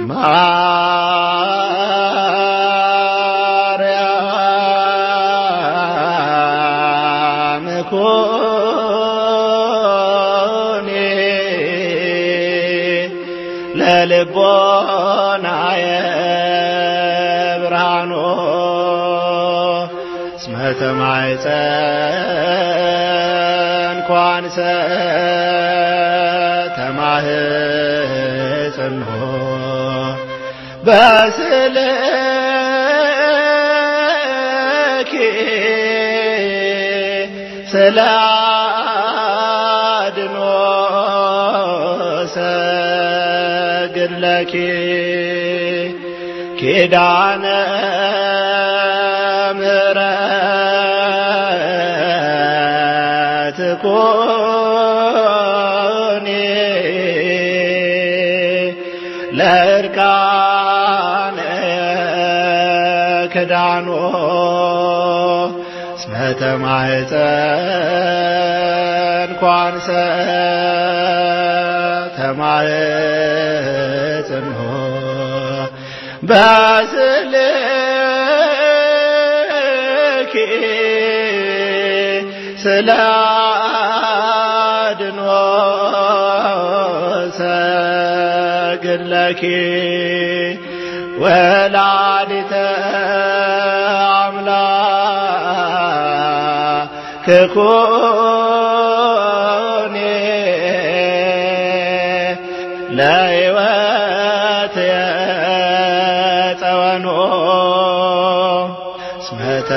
ማርያም ኮኔ ለልቦናየ ብርሃኖ እስመ ተማኅፀንኳንሰ ተማኅፀንሆ በስልኪ ስለ አድኖ ሰግድለኪ ኪዳነ ምሕረት ኮኔ ለእርቃነ ክዳኖ እስመ ተማኅፀንኳንሰ ተማኅፀንሆ በስልኪ ስለ አድኖ ሰግድለኪ ወላዲተ አምላክ ኮኔ ለሕይወት የጸወኖ እስመ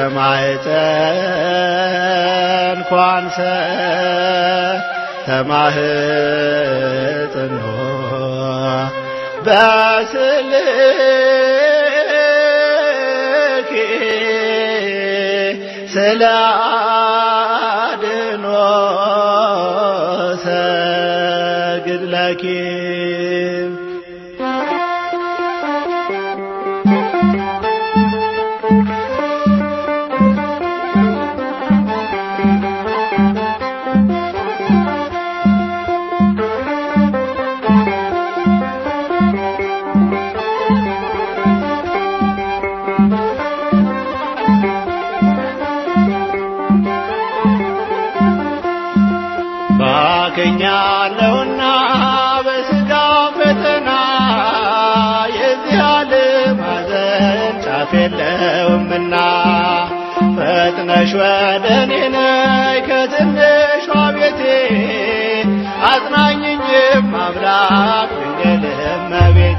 ተማኅፀንኳንሰ ተማኅፀንሆ በስልኪ ስለ አድኖ ሰግድለኪ ባከኛለሁና በሥጋ ፈተና የዚህ ዓለም ሐዘን ጫፍ የለውምና ፈጥነሽ ወደ እኔ ነይ ከትንሿ ቤቴ አጽናኝኝም አምላክ ድንግል እመቤቴ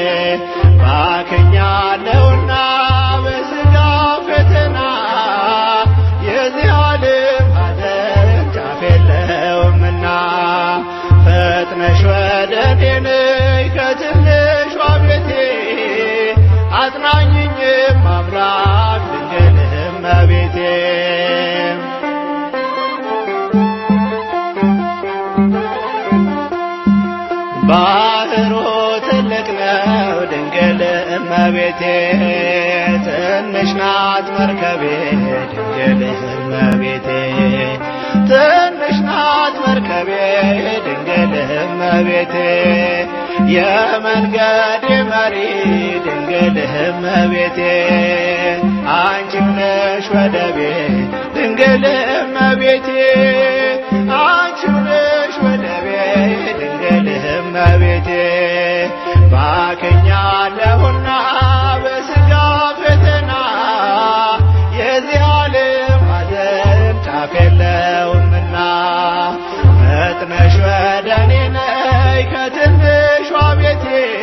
ባከኛለሁና በሥጋ ፈተና የዚህ ዓለም ሐዘን ጫፍ የለውምና ፈጥነሽ ወደ እኔ ነይ ከትንሿ ቤቴ አጽናኝኝም አምላክ ድንግል እመቤቴ ባህሩ ትልቅ ነው ድንግል እመቤቴ ትንሽ ናት መርከቤ ድንግል እመቤቴ ትንሽ ናት መርከቤ ድንግል እመቤቴ የመንገድ መሪ ድንግል እመቤቴ አንቺም ነሽ ወደቤ ድንግል እመቤቴ አንቺም ነሽ ወደቤ ድንግል እመቤቴ ባከኛለሁና በሥጋ ፈተና የዚህ ዓለም ሐዘን ጫፍ የለውምና ፈጥነሽ ወደ እኔ ነይ ከትንሿ ቤቴ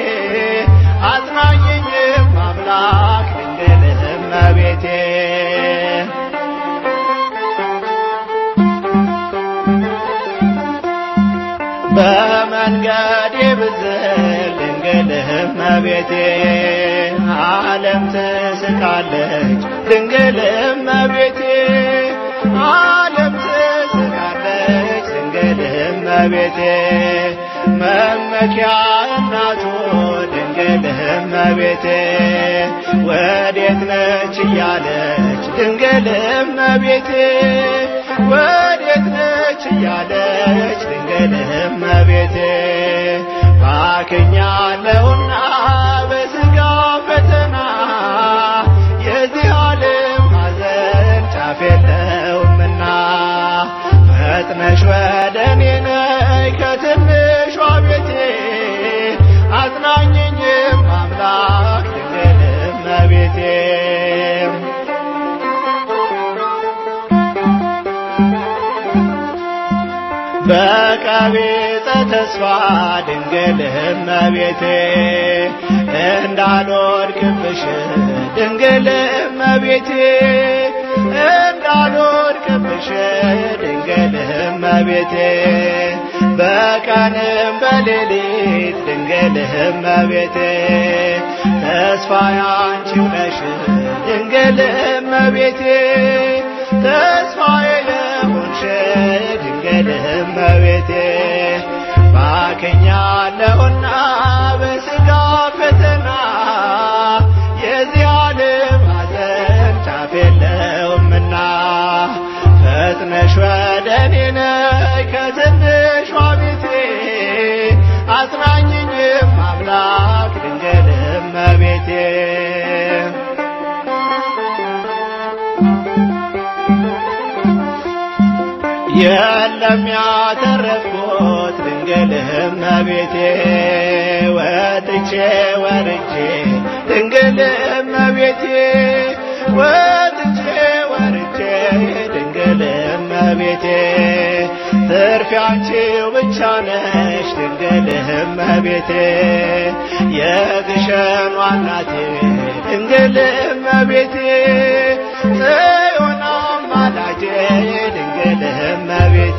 አጽናኝኝም አምላክ ድንግል እመቤቴ በመንገዴ ብዝል ድንግል እመቤቴ ዓለም ትስቃለች ድንግል እመቤቴ ዓለም ትስቃለች ድንግል እመቤቴ መመኪያ እናቱ ድንግል እመቤቴ ወዴት ነች እያለች ድንግል እመቤቴ ወዴት ነች እያለች ድንግል እመቤቴ ባክኛለሁና ቀቢጸ ተስፋ ድንግል እመቤቴ እንዳልወድቅብሽ ድንግል እመቤቴ እንዳልወድቅብሽ ድንግል እመቤቴ በቀንም በሌሊት ድንግል እመቤቴ ተስፋ ያንቺው ነሽ ድንግል እመቤቴ ተስፋዬ የሆንሽ ድንግል እመቤቴ ባክኛለሁና በሥጋ ፈተና የዚህ ዓለም ሐዘን ጫፍ የለውምና ፈጥነሽ ወደ እኔ ነይ ከትንሿ ቤቴ አጽናኝኝም አምላክ ድንግል እመቤቴ የለም ያተረፍኩት ድንግል እመቤቴ ወጥቼ ወርጄ ድንግል እመቤቴ ወጥቼ ወርጄ ድንግል እመቤቴ ትርፌ አንቺው ብቻ ነሽ ድንግል እመቤቴ የግሸኗ እናቴ ድንግል እመቤቴ ጽዮን አማላጄ ድንግል እመቤቴ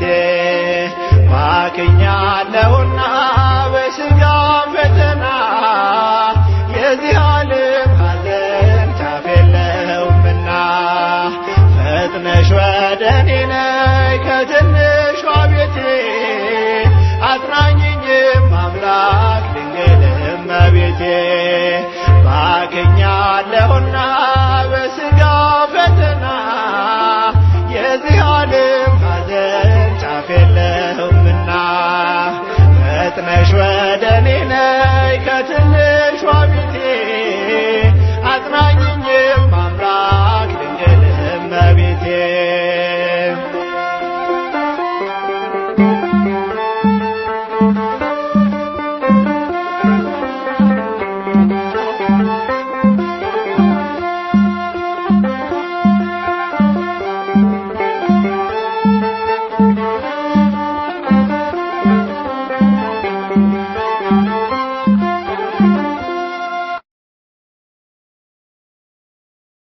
ባክኛለሁና በሥጋ ፈተና የዚህ ዓለም ሐዘን ጫፍ የለውምና ፈጥነሽ ወደ እኔ ነይ ከትንሿ ቤቴ አጽናኝኝም አምላክ ድንግል እመቤቴ ባክኛለሁና በሥጋ ፈተና የዚህ ዓለም ሐዘን ጫፍ የለውምና ፈጥነሽ ወደ እኔ ነይ ከትንሿ ቤቴ አጽናኝኝም አምላክ ድንግል እመቤቴ